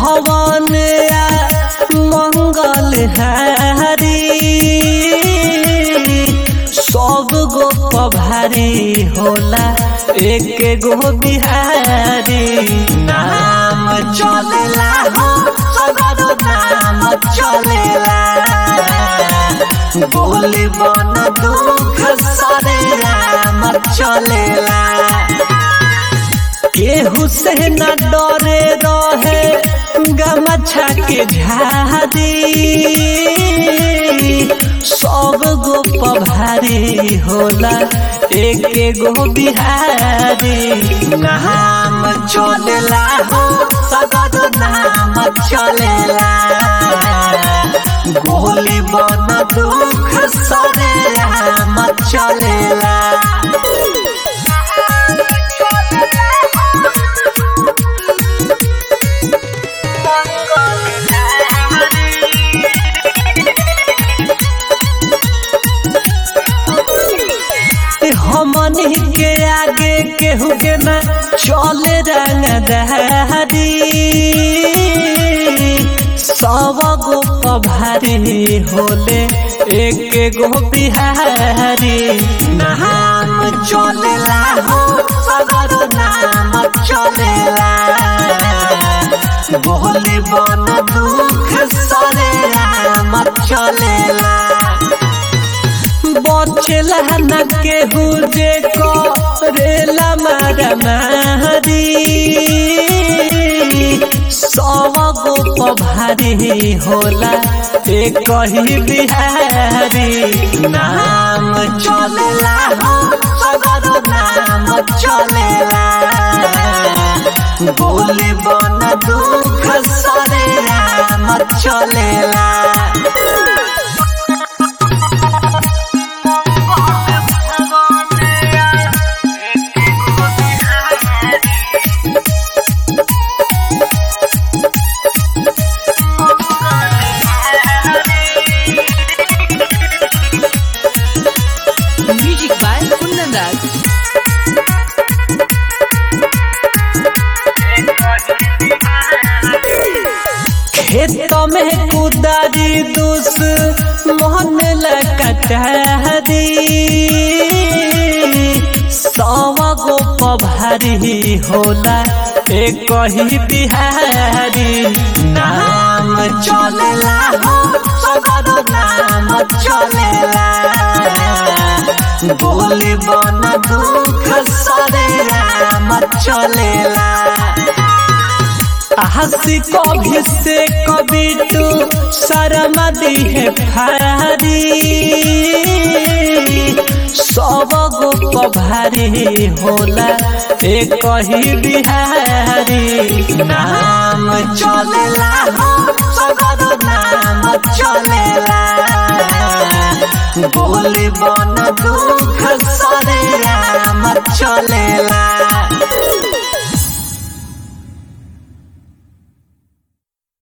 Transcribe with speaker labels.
Speaker 1: हवन आ मंगल हारी सब गो पभारी होला एक गो बिहारी नाम चलेला हो सगरो नाम चलेला बोली बन दुख सरे राम चलेला केहू से न डरे रहे गमछा के झादी सब गो पभारी होला एक गो बिहारी नाम चलेला हो सगर नाम चलेला गोली बन दुख सरे राम चलेला हमनी के आगे केहू के ना चले रंग दहरी सब गो पभारी होले एक गो बिहारी नाम चलेला हो सगर नाम चलेला बोले बन दुख सरे राम चलेला बचेला न केहू जे करेला मारा मारी सब गो पभारी होला एक ही बिहारी नाम चलेला हो सगर नाम चलेला बोले बन दुख सरे राम चलेला
Speaker 2: Music by Kundan Das.
Speaker 1: खेत में कुदारी दूस मोहन लकटहरी सव गो पभारी होला एक ही बिहारी नाम चलेला हो सगर नाम चलेला बोली बन दुख सरे राम चलेला हंसी कभी से कभी तू शर्म दी है भारी सब गो पभारी होला एक ही बिहारी नाम चलेला हो सगर नाम चलेला बोली बन दुख सरे राम चलेला